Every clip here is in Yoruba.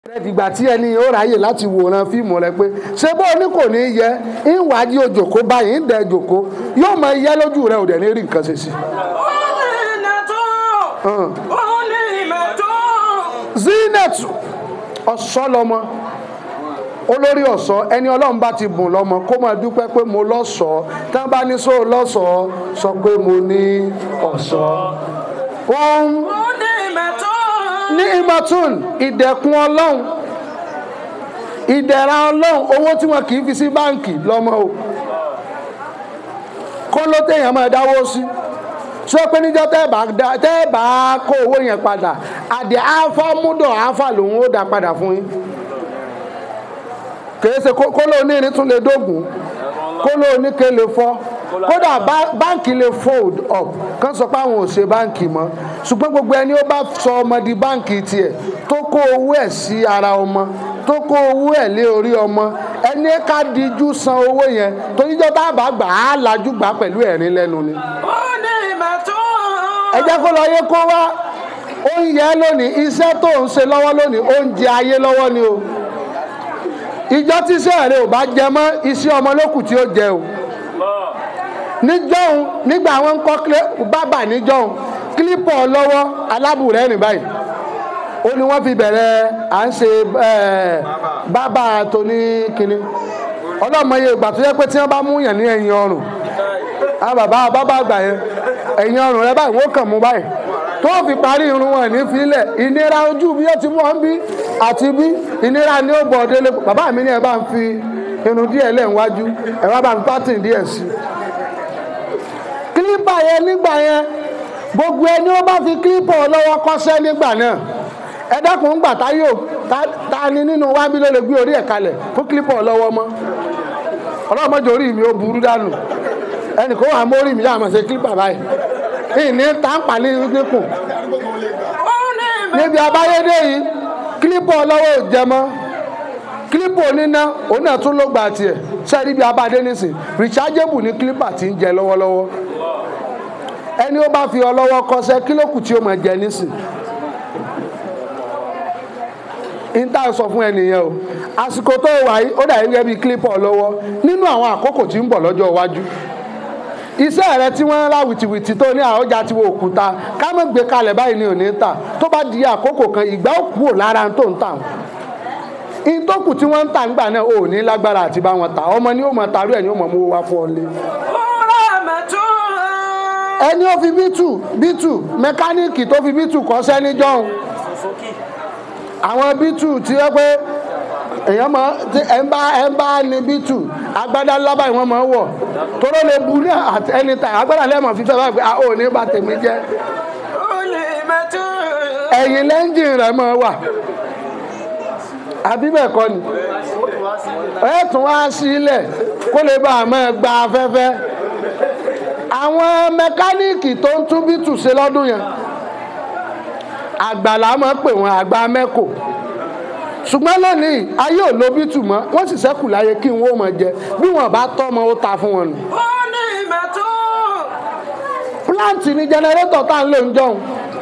rẹ dìgbà tí ẹni ó ráyè láti wòran fíìmù rẹ pé ṣé bó o ní kò ní yẹ ìwádìí òjòkó báyìí ń dẹ jòkó yóò máa yẹ lójú rẹ ò dẹ̀ ní rí nǹkan ṣe sí. zinatu ọ̀ṣọ́ lọmọ olórí ọ̀ṣọ́ ẹni ọlọ́run bá ti bùn lọ́mọ kó máa dúpẹ́ pé mo lọ́ṣọ̀ọ́ tí wọ́n bá ní sóò lọ́ṣọ̀ọ́ sọ pé mo ní ọ̀ṣọ́. wọ́n ní imatun ìdẹ̀kùn ọlọ́run ìdẹ̀ra ọlọ́run owó tí wọn kì í fi sí báǹkì lọ́mọ o kó ló téèyàn máa dáwó sí sọ pé níjọ́ tẹ́ bá dá- tẹ́ bá kó owó yẹn padà àdé áfà múdọ̀ áfà lòun ó dá padà fún yín kìí ṣe kó kó ló ní irin tún lè dógùn kó ló ní ké lè fọ́ kódà bá- báǹkì lè fold up kán sọ pé àwọn ò ṣe báǹkì mọ́ ṣùgbọ́n gbogbo ẹni ó bá sọ ọmọ di báǹkì tiẹ̀ tó kó owó ẹ̀ sí ara ọmọ tó kó owó ẹ̀ lé orí ọmọ ẹni ká dijú san owó yẹn toríjọ́ tá a bá gbà á lajú gbà á pẹ̀lú ẹ̀rín lẹ́nu ni ẹ jẹ́ kó lọ yé kó wá oúnjẹ lónìí iṣẹ́ tó ń ṣe lọ́wọ́ lónìí oúnjẹ ayé lọ́wọ́ ni o ìjọ tí iṣẹ́ rẹ ò bá jẹ mọ́ iṣẹ́ ọmọ lókù tí ó jẹ o níjọ́hun nígbà wọn ń kọ́ kílé- bábà níjọ́hun kílípọ̀ lọ́wọ́ alábùrẹ́ rìn báyìí ó ní wọ́n fi bẹ̀rẹ̀ à ń ṣe eh, bábà tó ní kinní ọlọ́mọye ìgbà tó yẹ pé tí wọ́n bá mú yàn ní ẹ̀yìn ọrùn àwọn bàbá bàbá àgbà yẹn ẹ̀yìn ọrùn rẹ báyìí wọ́n kàn mú báyìí tó fi parí irun wọn ní filẹ̀ ìnira ojú bí ó ti mú ọ́n bí àti bí ìnira ni ó bọ̀ délé bàbá mi ní ẹ bá ń fi irun díẹ̀ lẹ̀ níwájú ẹ wá bá ń pátìn díẹ̀ sí i kílípà yẹn nígbà yẹn gbogbo ẹni ó bá fi kílípà lọ́wọ́ kọ́ṣẹ́ nígbà náà ẹ dákun ń gbà tá yóò ta- ta ni nínú wábí ló lè gbé orí ẹ̀ kalẹ̀ fún kílípà lọ́wọ́ mọ́ ọlọ́mọdé orí mi ó burú dànù ẹnì kó wà mórí mi yá àmọ̀ ṣe kílípà báyìí ìní tàǹpà ní dínkù níbi abáyédé yìí kílípà ọlọ́wọ́ ò jẹ mọ́ kílípà oníná òun náà tún ló gbà tiẹ̀ sẹ́ẹ̀rí bí abáde nísìn rechargeable ní kílípà tí ń jẹ lọ́wọ́lọ́wọ́ ẹni ó bá fi ọlọ́wọ́ kọsẹ́ kílókù tí ó máa jẹ nísìn níta sọ fún ẹnìyẹn o àsìkò tó wà yìí ó dàbí gẹ́gẹ́ bí kílípà ọlọ́wọ́ nínú àwọn àkókò tí ń bọ̀ lọ́jọ́ iwájú iṣẹ́ rẹ tí wọ́n ń ra wìtìwìtì tó ní àọjà tí wọ́n òkúta ká mọ̀ gbé kalẹ̀ báyìí ni ò ní tà tó bá di àkókò kan ìgbà ó kúrò lára tó ń tà wọ́n ìtòkù tí wọ́n ń tà nígbà náà ò ní lágbára àti bá wọn tà ọmọ ni ó mọ̀ tàrú ẹ̀ ni ó mọ̀ mú wá fún ọ lé ẹni ó fi bítù bítù mẹkáníìkì tó fi bítù kọ́ṣẹ́ níjọ́hun àwọn bítù tí wọ́n pé èèyàn mọ tí ẹ ń bá ẹ ń bá ní bítù agbádá lábàá ìwọ̀n máa ń wọ̀ tóró lè bu ní àti ẹni tà agbádá lẹ́mọ̀ fífẹ́ báyìí pé a ò ní bá tèmi jẹ́ ẹ̀yìn lẹ́ńjìn rẹ̀ máa wà àbí bẹ́ẹ̀ kọ́ ni ẹ tún wá sílẹ̀ kó lè bá a máa gba afẹ́fẹ́ àwọn mẹkáníìkì tó ń tún bítù ṣe lọ́dún yẹn àgbàlá máa ń pè wọ́n àgbà mẹ́kò ṣùgbọ́n lónìí ayé ò lo bítù mọ́ wọ́n sì ṣẹ́kù láyé kí wọ́n mọ̀ jẹ bí wọ́n bá tọ́mọ ó ta fún wọn nù. plant ni jẹnẹrétọ̀ tá à ń lò ń jọun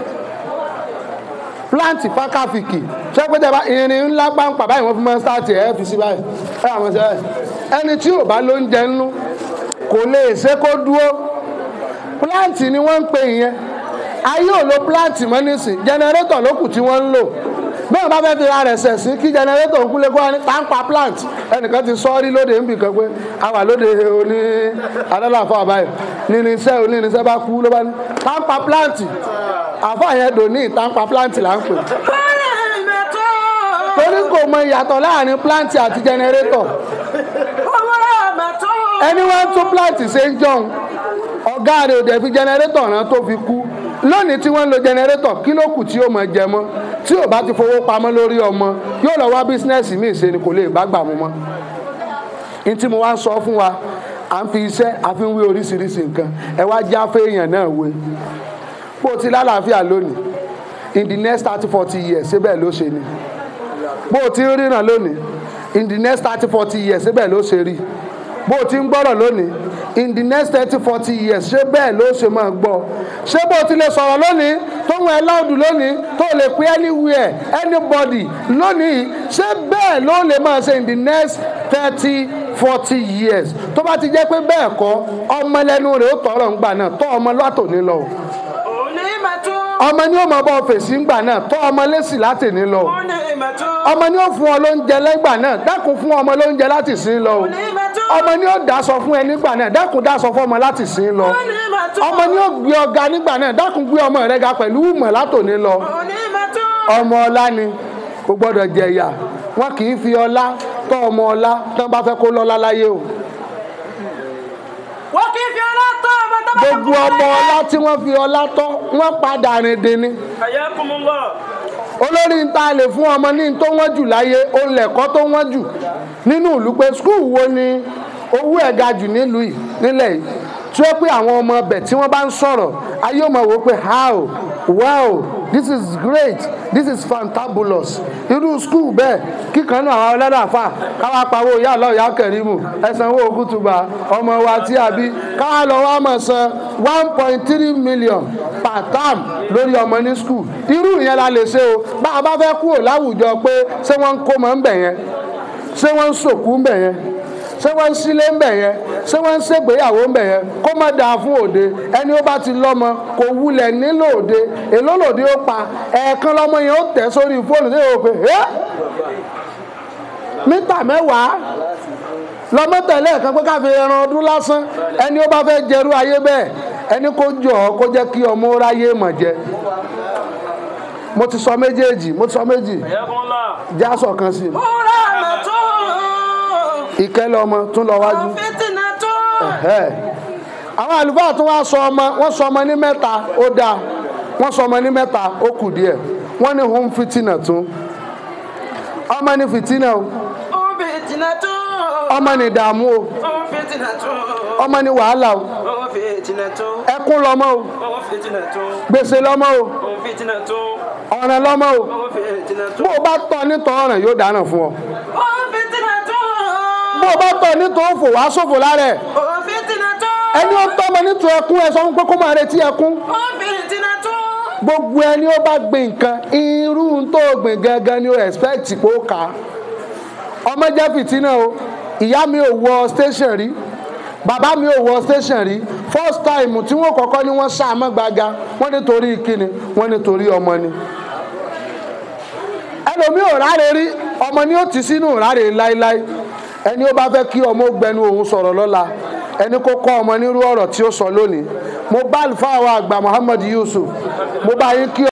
plant fákàfìkì ṣé pé tẹ́lá irin ńlá pàǹpà báyìí wọ́n fi máa ń sáàtì ẹ̀ fi sí báyìí ẹ̀ àwọn ṣe báyìí ẹni tí ò bá ló ń jẹ nínú kò lè ṣe kó dúró plant ni wọ́n ń pè yẹn ayé ò lo plant mọ́ nísìn jẹnẹrétọ̀ ló kù tí wọ́n ń lò bẹ́ẹ̀ bá fẹ́ fi ra rẹ̀ sẹ̀ sí kí jẹnẹrétọ̀ ń kúlé kó wá ní táǹpà plant ẹnìkan ti sọ́ọ́rí lóde ń bì kan pé a wà lóde oní adálàfọ́ àbáyé nírinṣẹ́ onírinṣẹ́ bá kú ló bá ní táǹpà plant àfọ́ yẹn dò ní táǹpà plant là ń pè torí kò mọ ìyàtọ̀ láàrin plant àti jẹnẹrétọ̀ ẹni wọ́n tún plant ṣe ń jọun ọ̀gá rẹ̀ ò dẹ̀ fi jẹnẹrétọ̀ rán tó fi kú lónìí tí wọ́n ń lo jẹnẹrétọ̀ kí ló kù tí ó mọ̀ jẹ mọ́ tí ò bá ti fowó pamọ́ lórí ọmọ yóò lọ wá bísínẹ́sì míì ṣe ni kò lè bá gbà mú mọ́ ní tí mo wá ń sọ fún wa à ń fi iṣẹ́ àfi ń wé oríṣiríṣi nǹkan ẹ wá já fẹ́yàn náà wé bó o ti lálàáfíà lónìí in the next thirty forty years síbẹ̀ ló ṣe ni bó o ti ń ríran lónìí in the next thirty forty years síbẹ̀ ló ṣe rí bó o ti ń gbọ́rọ̀ lónìí in the next thirty forty years ṣé bẹ́ẹ̀ ló ṣe máa gbọ́ ṣé bó ti lè sọ̀rọ̀ lónìí tó ń ẹ láòdù lónìí tó lè pé anywhere anybody lónìí ṣé bẹ́ẹ̀ ló lè máa ṣe in the next thirty forty years tó bá ti jẹ́ pé bẹ́ẹ̀ kọ́ ọmọ lẹ́nu rẹ̀ ó tọrọ ńgbà náà tọ́ ọmọ látòní lọ onímọ̀tún ọmọ ni ó mọ bọ́ fèsì ńgbà náà tọ́ ọmọ lẹ́sì látòní lọ onímọ̀tún ọmọ ni ó fún ọ lóúnjẹ lẹ́gbà náà dákun fún ọmọ lóúnjẹ láti sìn lọ o onímọ̀tún ọmọ ni ó dáṣọ fún ẹ nígbà náà dákun dáṣọ fún ọmọ láti sìn lọ onímọ̀tún ọmọ ni ó gbé ọga nígbà náà dákun gbé ọmọ rẹ ga pẹ̀lú ìmọ̀ látòní lọ onímọ̀tún ọmọ ọlá ni kò gbọ́dọ̀ jẹ̀yà wọn kì í fi ọlá tọ́ ọmọ ọlá tán bá fẹ́ kó lọ́lá láyé o wọ́n kì í fi ọlọ́tọ̀ ọmọ tó bá gbogbo ọmọ ọlá tí wọ́n fi ọlá tọ́ wọ́n padà rìn dín ní ayakumullah olórí ń ta lè fún ọmọ ní tó wọ́n jù láyé ó lẹ̀kọ́ tó wọ́n jù nínú ìlú pé skul wo ni owó ẹ̀ ga jù nílùú yìí nílẹ̀ yìí tí ó pé àwọn ọmọ ọbẹ̀ tí wọ́n bá ń sọ̀rọ̀ ayé ò mọ̀ wò pé how wow this is great this is fantabulous irú skul bẹ́ẹ̀ kíkan náà àwọn ọlọ́dàfà káwá pawó ìyá ọlọ́ọ̀ ìyá kẹrìmù ẹ̀sán owó òkútùbà ọmọ wa tí a bí káwá lọ wá mọ̀ san one point three million per term lórí ọmọ ní skul irú ìyẹn la lè ṣe o bá a bá fẹ́ kúrò láwùjọ pé ṣé wọ́n ń kó mọ́ ń bẹ̀ yẹn ṣé wọ́n ń sòkú ń bẹ̀ yẹn ṣé wọ́n ń sílé ń bẹ̀ yẹn ṣé wọ́n ń ṣègbéyàwó ń bẹ̀ yẹn kó má dáa fún òde ẹni ó bá ti lọ́mọ kò wulẹ̀ nílò òde èló lòde ó pa ẹ̀ẹ̀kan lọ́mọ yẹn ó tẹ̀ sórí fóònù tí yóò pé ẹ́ mítà mẹ́wàá lọ́mọ tẹ̀lé ẹ̀kan pé ká fi ẹran ọdún lásán ẹni ó bá fẹ́ jẹrú ayé bẹ́ẹ̀ ẹni kó jọ ọ́ kó jẹ́ kí ọmọ ó ráyé mọ̀ jẹ mo ti sọ méjèèjì mo ti sọ méjì ayakumullah jásọ̀ kan sí i rahmatun ìkẹ́lẹ́ ọmọ tún lọ wájú. fitinatun Ẹ̀hẹ́. àwọn àlùfáà tún wá sọ ọmọ wọ́n sọ ọmọ ní mẹ́ta ó dáa wọ́n sọ ọmọ ní mẹ́ta ó kù díẹ̀ wọ́n ní hum fitina tún ọmọ ní fitina o fitinatun ọmọ ní ìdààmú o fitinatun ọmọ ní wàhálà o fitinatun ẹkún lọmọ o fitinatun gbèsè lọmọ o fitinatun ọ̀ràn lọmọ o fitinatun bó o bá tọ́ nítọ́ ọ̀ràn yóò dáná fún ọ fitinatun bó o bá tọ́ nítọ́ òfò wàá ṣòfò lára ẹ̀ fitinatun ẹni ó tọ́ ọmọ nítọ́ ẹkún ẹ sọ fún pé kó máa retí ẹkún fitinatun gbogbo ẹni ó bá gbìn nǹkan irú tó gbìn gangan ni ó expect kó kà á ọmọ jẹ́ fìtínà o ìyá mi ò wọ station rí bàbá mi ò wọ station rí first time tí wọ́n kọ́kọ́ ní wọ́n ṣàmọ́ gbaga wọ́n ní torí kíni wọ́n ní torí ọmọ ni ẹlòmíì ò ráre rí ọmọ ni ó ti sínú ráre láéláé ẹni ó bá fẹ́ kí ọmọ ó gbẹnu òun sọ̀rọ̀ lọ́la ẹni kó kọ́ ọmọ nírú ọ̀rọ̀ tí ó sọ lónìí mo bá àlùfáà wa àgbà Muhammad Yusuf mo bá yín kí